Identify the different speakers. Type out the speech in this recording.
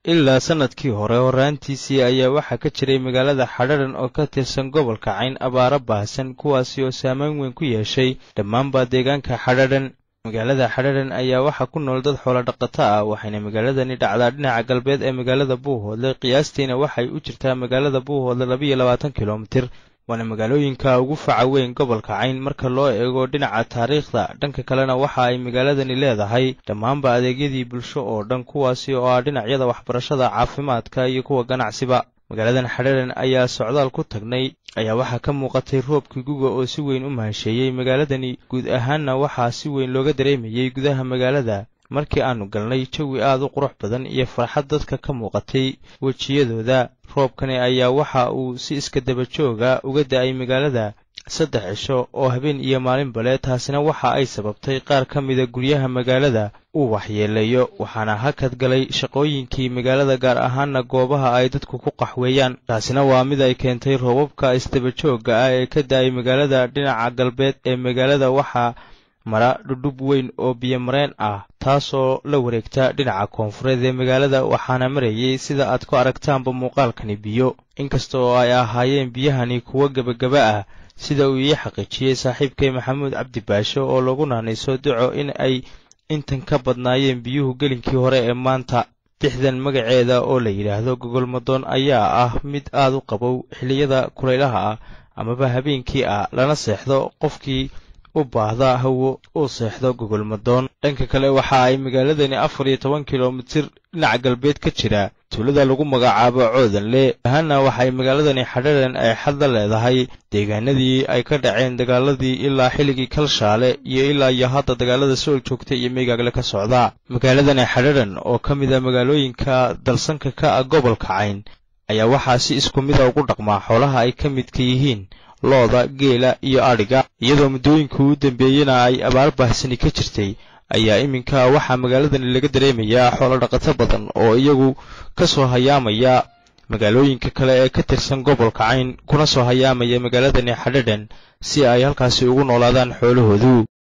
Speaker 1: ilaa sannadkii hore horraantiisii ayaa waxaa ka jiray magaalada xadharan oo ka tirsan gobolka cayn abaaro baahsan kuwaasi oo saameyn weyn ku yeeshay dhammaanba deegaanka xadharan magaalada xadharan ayaa waxaa ku nool dad xoolo dhaqato ah waxayna magaaladani dhacdaa dhinaca galbeed ee magaalada buuhoodle qiyaastiina waxay u jirtaa magaalada buuhoodle labiiyo labaatan kilomitir waana magaalooyinka ugu faca weyn gobolka cayn marka loo eego dhinaca taariikhda dhanka kalena waxa ay magaaladani leedahay dhammaanba adeegyadii bulsho oo dhan kuwaasi oo ah dhinacyada waxbarashada caafimaadka iyo kuwa ganacsiba magaaladan xadharan ayaa socdaal ku tagnay ayaa waxaa ka muuqatay roobkii guga oo si weyn u mahasheeyey magaaladani guud ahaanna waxaa si weyn looga dareemayey gudaha magaalada markii aanu galnay jawi aad u qurux badan iyo farxad dadka ka muuqatay wejiyadooda roobkani ayaa waxa uu si iska daba jooga uga da'ay magaalada saddex cisho oo habeen iyo maalinbale taasina waxa ay sababtay qaar ka mida guryaha magaalada uu waxyeeleeyo waxaana hakad galay shaqooyinkii magaalada gaar ahaana goobaha ay dadku ku qaxweeyaan taasina waa mid ay keentay roobabka isdaba joogga ah ee ka da'ay magaalada dhinaca galbeed ee magaalada waxaa mara dhudhub weyn oo biyomareen ah taasoo la wareegta dhinaca koonfureed ee magaalada waxaana marayay sida aad ku aragtaanba muuqaalkani biyo inkasta oo ay ahaayeen biyahani kuwo gebagaba ah sida uu ii xaqiijiyey saaxiibkay maxamuud cabdi baasho oo lagu naanayso duco in ay intan ka badnaayeen biyuhu gelinkii hore ee maanta dixdan magaceeda oo la yidhaahdo gogolmadoon ayaa ah mid aad u qabow xilliyada kulaylaha ah amaba habeenkii ah lana seexdo qofkii u baahda hawo uu seexdo gogolmadoon dhanka kale waxa ay magaaladani afar iyo toban kilomitir dhinaca galbeed ka jira tuulada lagu magacaabo coodanle ahaana waxay magaaladani xadharan ay xad la leedahay deegaanadii ay ka dhaceen dagaaladii ilaa xilligii kalshaale iyo ilaa iyo hadda dagaalada sool joogta iyo meygaagle ka socda magaaladani xadharan oo ka mid a magaalooyinka dalsanka ka ah gobolka cayn ayaa waxaa si isku mida ugu dhaqmaa xoolaha ay ka midka yihiin looda geela iyo adhiga iyadoo muddooyinka u dambeeyena ay abaar baahsani ka jirtay ayaa iminka waxaa magaaladani laga dareemayaa xoolo dhaqato badan oo iyagu ka soo hayaamaya magaalooyinka kale ee ka tirsan gobolka cayn kuna soo hayaamaya magaaladani xadhadan si ay halkaasi ugu noolaadaan xoolahoodu